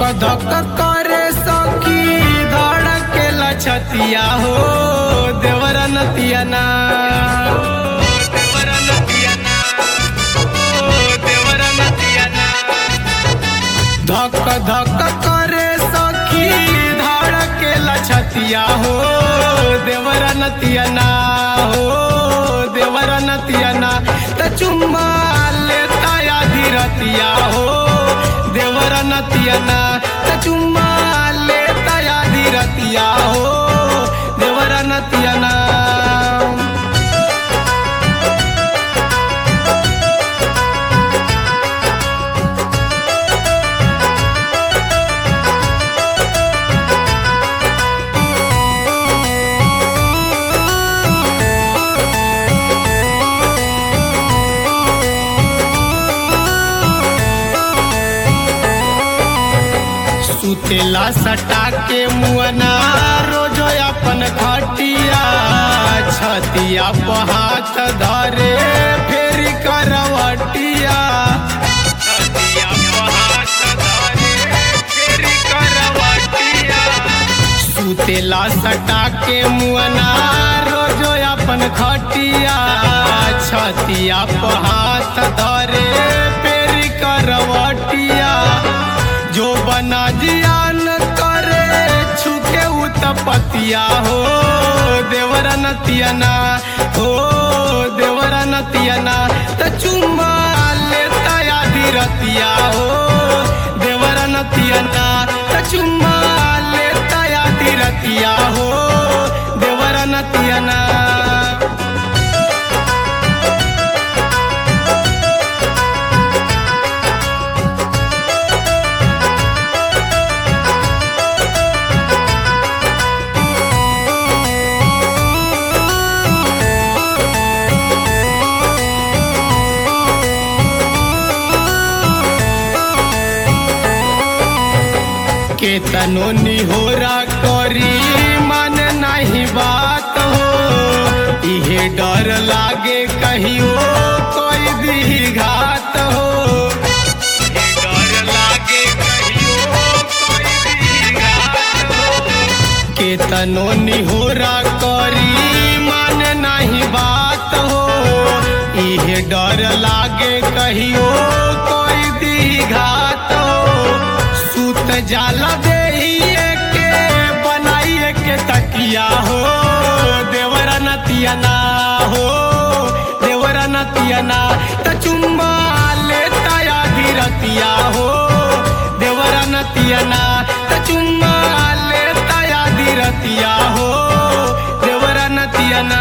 धक करे सखी धड़के लछतिया हो देवर नतिया ना देवर नतिया ना ओ देवर नतिया ना धक धक करे सखी धड़के लछतिया हो देवर नतिया ना हो देवर नतिया ना त चुम्मा लेता या धीरतिया हो देवर नतिया ना त चुम्मा लेता या धीरतिया हो देवर नतिया ना सुतेला सटा के मुअना रोज अपन खटिया छतिया पर हाथ धरे फेर करवटिया छतिया पर हाथ धरे फेर करवटिया सुतेला सटा के मुअना रोज अपन खटिया छतिया पर हाथ धरे फेर करवटिया जो बना जियान करे छुके उतपतिया हो देवरा नतियना हो देवरा नतियना त चुम्मा लेता या धीरतिया हो देवरा नतियना त चुम्मा लेता या धीरतिया हो देवरा नतियना केतनो निहोरा करी मन नहीं बात हो इहे डर लागे कहियो कोई भी घात हो इहे डर लागे कहियो कोई भी घात हो केतनो निहोरा करी मन नहीं बात हो इहे डर लागे कहियो कोई भी घात हो सूत जाला देहिए के बनाइए के तकिया हो देवरा नतिया ना हो देवरा नतिया ना त चुम्मा लेता या धीरतिया हो देवरा नतिया ना त चुम्मा लेता या धीरतिया हो देवरा नतिया ना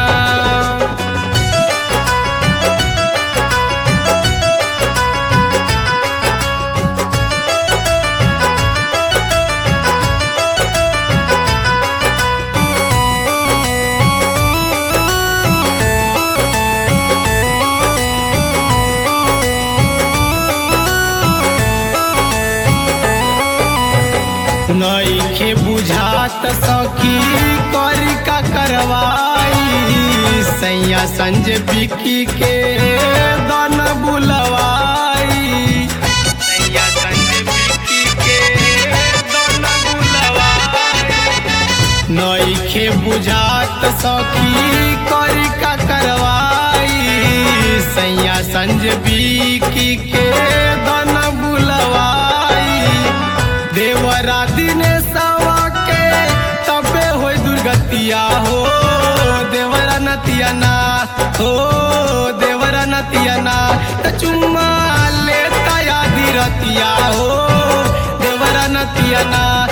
नईखे बुझात सखी करी का करवाई सैया संजय बिकी के दन बुलवाई सैया संजय बिकी के दन बुलवाई नईखे बुझात सखी करी का करवाई सैया संजय बिकी के दन बुलवाई देवरा दिने सवा के तबे हो दुर्गतिया हो देवरा नतिया ना हो देवरा नतिया ना त चुम्मा लेता या धीरतिया हो देवरा नतिया ना